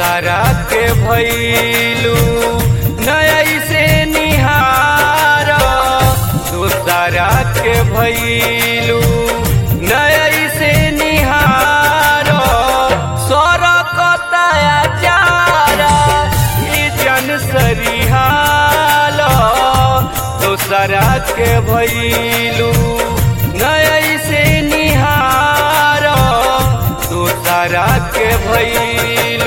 दोसरा के भैलू नई से निहार दोसरा के भैलू नई से निहार सरकताया चारा ई जन सरिहाल दोसरा के भैलू नई से निहार दोसरा के भैलू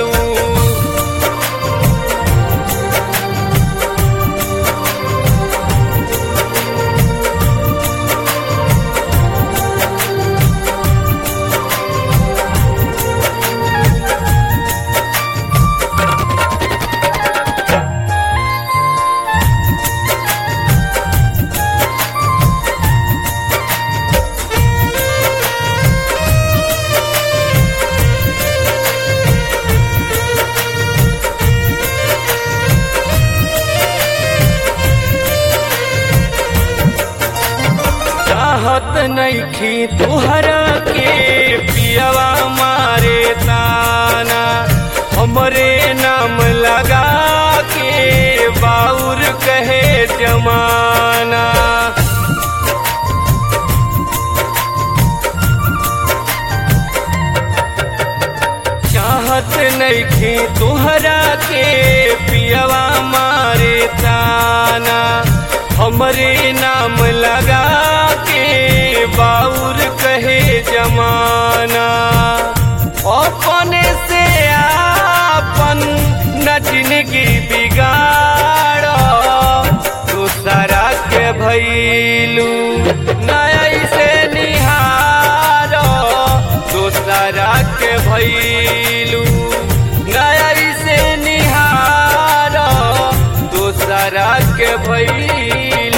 चाहत नईखी तुहरा के पियवा मारे ताना हमरे नाम लगा के बाउर कहे जमाना चाहत नईखी तुहरा के पियवा मारे ताना हमरे नाम लगा के बाउर कहे जमाना अपने से आपन न जिंदगी बिगाड़ दूसरा के भैलू नई से निहार दूसरा के भैलू नई से निहार दूसरा के भैलू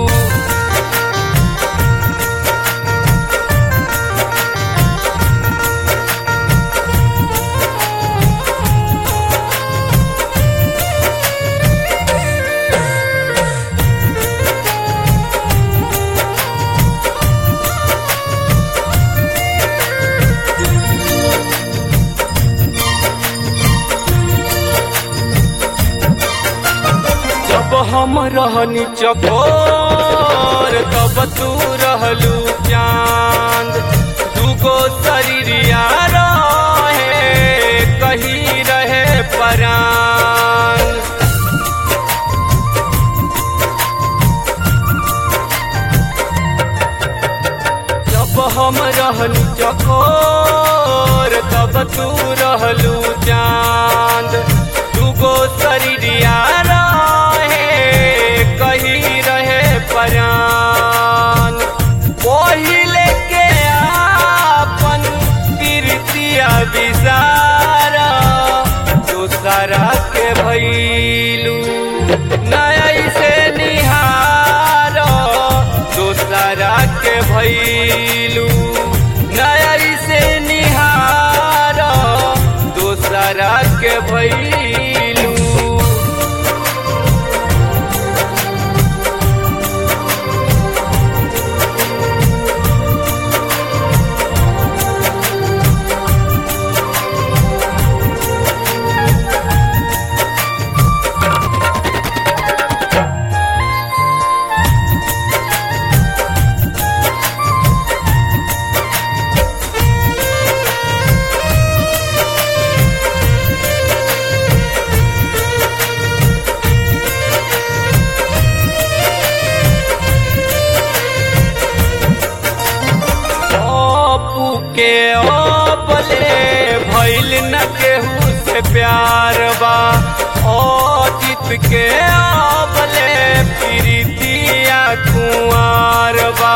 जब हम रहनी चकोर तब तू रहलू चांद दूगो शरीरिया रहे कही रहे परान जब हम रहनी चकोर तब तू रहलू चांद दूगो शरीरिया रहे कही रहे परान पहिले के आपन प्रीतिया विसारा दूसरा के भैलू नई से निहार दूसरा के भैलू नई से निहार दूसरा के भैलू अपू के अपले भैल न केहू से प्यार बा ओ जीत के अपले प्रीतिया कुंवार बा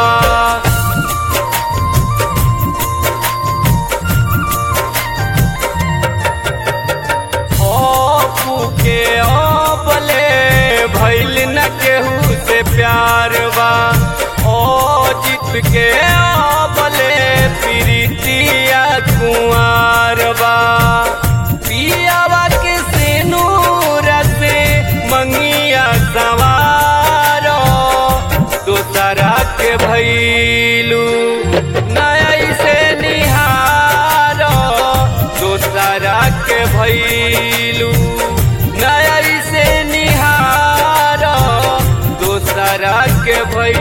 अपू के अपले भैल न केहू से प्यार बा ओ जीत के अपले प्रीतिया कुंवार बा पियावा के सिनूर से मंगिया सवार दोसरा के भैलू नई से निहार दोसरा के भैलू के भइल